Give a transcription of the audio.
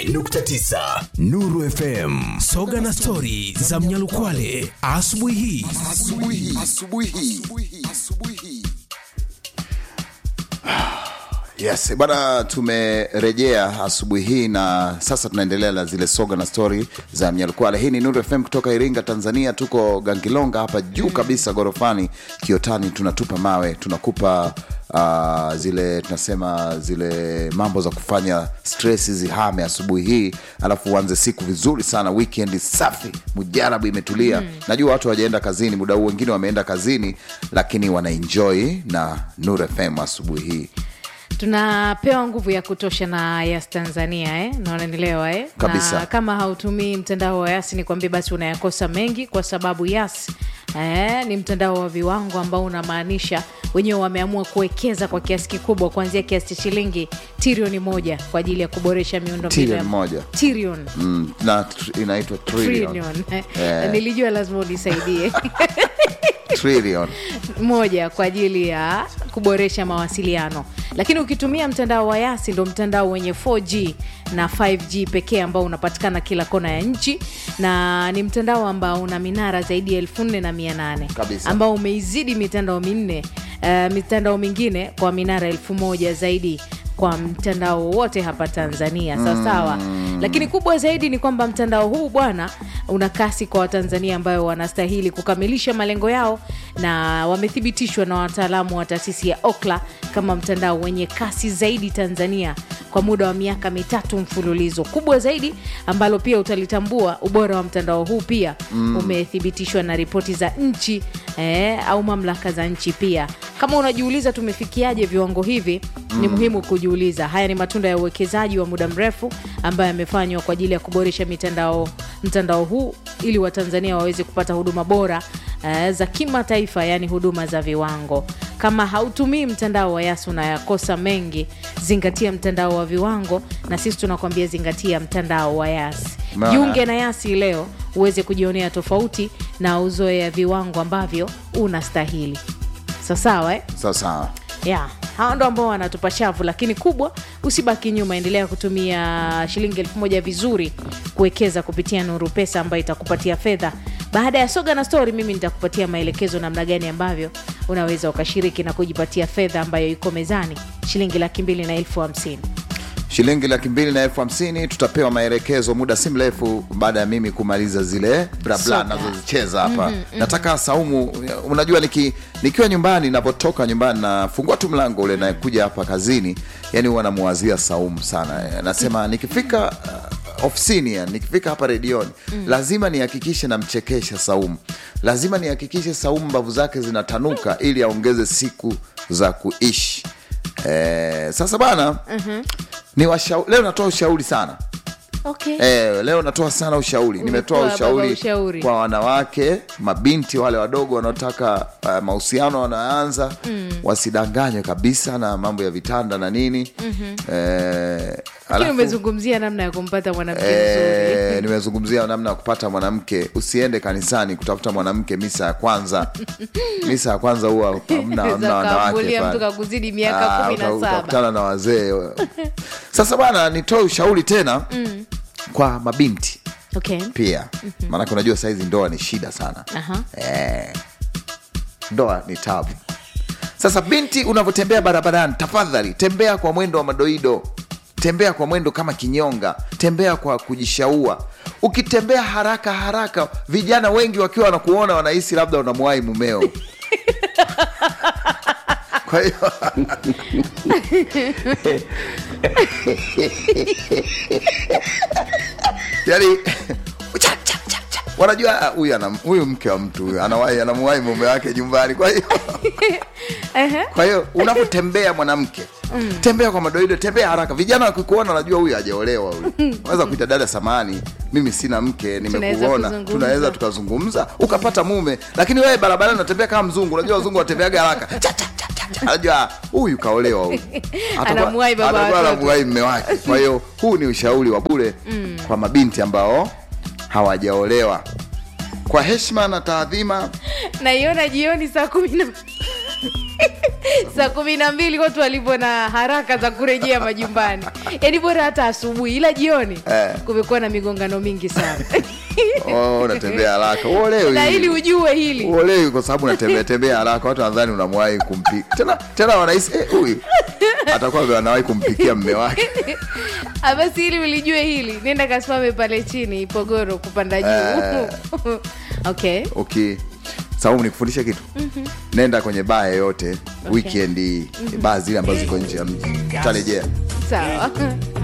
nukta tisa Nuru FM. Soga na stori za Mnyalukwale asubuhi hii. asubuhi asubuhi asubuhi yes bana tumerejea asubuhi hii na sasa tunaendelea na zile soga na stori za mnyalukwale hii ni nuru fm kutoka iringa tanzania tuko gangilonga hapa juu kabisa gorofani kiotani tunatupa mawe tunakupa uh, zile tunasema zile mambo za kufanya stress zihame asubuhi hii alafu uanze siku vizuri sana weekend safi mujarabu imetulia mm. najua watu hawajaenda kazini muda huu wengine wameenda kazini lakini wanaenjoy na nur fm asubuhi hii tunapewa nguvu ya kutosha na yas tanzania eh? na unanielewa eh? Kabisa. na kama hautumii mtandao wa yas ni kwambia basi unayakosa mengi kwa sababu yas eh, ni mtandao wa viwango ambao unamaanisha wenyewe wameamua kuwekeza kwa kiasi kikubwa kuanzia kiasi cha shilingi trilioni moja kwa ajili ya kuboresha miundo Trilioni moja. trilioni mm, na tr- inaitwa trillion. Trillion. Eh, Eh. nilijua lazima unisaidie Trillion. moja kwa ajili ya kuboresha mawasiliano lakini ukitumia mtandao wa yasi ndo mtandao wenye 4g na 5g pekee ambao unapatikana kila kona ya nchi na ni mtandao ambao una minara zaidi ya elfu nne na mia nane Kabisa. ambao umeizidi mitandao minne uh, mitandao mingine kwa minara elfu moja zaidi kwa mtandao wote hapa tanzania sawasawa mm. lakini kubwa zaidi ni kwamba mtandao huu bwana una kasi kwa watanzania ambayo wanastahili kukamilisha malengo yao na wamethibitishwa na wataalamu wa taasisi ya okla kama mtandao wenye kasi zaidi tanzania kwa muda wa miaka mitatu mfululizo kubwa zaidi ambalo pia utalitambua ubora wa mtandao huu pia mm. umethibitishwa na ripoti za nchi eh, au mamlaka za nchi pia kama unajiuliza tumefikiaje viwango hivi mm. ni muhimu kujiuliza haya ni matunda ya uwekezaji wa muda mrefu ambayo yamefanywa kwa ajili ya kuboresha mitandao mtandao huu ili watanzania waweze kupata huduma bora eh, za kimataifa yaani huduma za viwango kama hautumii mtandao wa yasi unayakosa mengi zingatia mtandao wa viwango na sisi tunakwambia zingatia mtandao wa yasi Maana- jiunge na yasi leo uweze kujionea tofauti na uzoea viwango ambavyo unastahili sawasawa eh? sawa sawa ya hawa ndo ambao wanatupa shavu lakini kubwa usibaki nyuma endelea kutumia shilingi elfu moja vizuri kuwekeza kupitia nuru pesa ambayo itakupatia fedha baada ya soga na stori mimi nitakupatia maelekezo namna gani ambavyo unaweza ukashiriki na kujipatia fedha ambayo iko mezani shilingi laki mbili na elfu hamsini shilingi laki mbili na elfu hamsini tutapewa maelekezo muda si mrefu baada ya mimi kumaliza zile blabla Soka. nazozicheza hapa mm-hmm, nataka saumu unajua niki, nikiwa nyumbani napotoka nyumbani nafungua tu mlango ule nakuja hapa kazini yani huwa namuwazia saumu sana nasema nikifika uh, ofisini yani, nikifika hapa redioni mm. lazima nihakikishe namchekesha saumu lazima nihakikishe saumu mbavu zake zinatanuka ili aongeze siku za kuishi eh, sasa bana mm-hmm. ni washau, leo natoa ushauri sana okay. Eh, leo natoa sana ushauri nimetoa Umetoa baba ushauri, ushauri. kwa wanawake mabinti wale wadogo wanaotaka uh, mahusiano wanaanza mm. wasidanganywe kabisa na mambo ya vitanda na nini mm-hmm. eh, lakini alafu- umezungumzia namna ya kumpata mwanamke mzuri Eh, nimezungumzia namna ya kupata mwanamke usiende kanisani kutafuta mwanamke misa ya kwanza misa ya kwanza huwa hamna hamna Za wanawake kaambulia pale. mtu kakuzidi miaka Ah, kumi na uta- saba. utakutana na wazee sasa bwana nitoe ushauri tena mm. kwa mabinti okay. pia maanake unajua sahizi ndoa ni shida sana Aha. eh, ndoa ni tabu sasa binti unavyotembea barabarani tafadhali tembea kwa mwendo wa madoido tembea kwa mwendo kama kinyonga tembea kwa kujishaua ukitembea haraka haraka vijana wengi wakiwa wanakuona wanahisi labda unamwahi mumeo kwa hiyo yani cha, cha, cha, cha. wanajua ah, huyu ana- huyu mke wa mtu huyu anawahi anamuwahi mume wake nyumbani kwa hiyo Ehe. kwa hiyo unapotembea mwanamke mm. tembea kwa madoido tembea haraka vijana wakikuona wanajua huyu hajaolewa huyu unaweza kuita dada samani mimi sina mke nimekuona kuzungumza. tunaweza tukazungumza ukapata mume lakini wewe barabarani unatembea kama mzungu unajua wazungu watembeaga haraka Cha, cha, cha, cha, cha. anajua huyu kaolewa huyu Atakuwa- Anamuwahi baba atakuwa watoto. anamuwahi mme wake kwa hiyo huu ni ushauri wa bure mm. kwa mabinti ambao hawajaolewa kwa heshima na taadhima naiona jioni saa kumi na saa kumi na mbili watu walivyo na haraka za kurejea majumbani yaani bora hata asubuhi ila jioni Eh. kumekuwa na migongano mingi sana oh, unatembea haraka uolewi na ili ujue hili uolewi kwa sababu unatembea tembea haraka watu nadhani unamwahi kumpika tena tena wanahisi eh, huyu atakuwa anawahi kumpikia mme wake Ah, basi ili ulijue hili nenda kasimame pale chini pogoro kupanda juu okay okay sababu nikufundisha kitu nenda kwenye baa yoyote weekend hii baa zile ambazo ziko nje ya mji utarejea sawa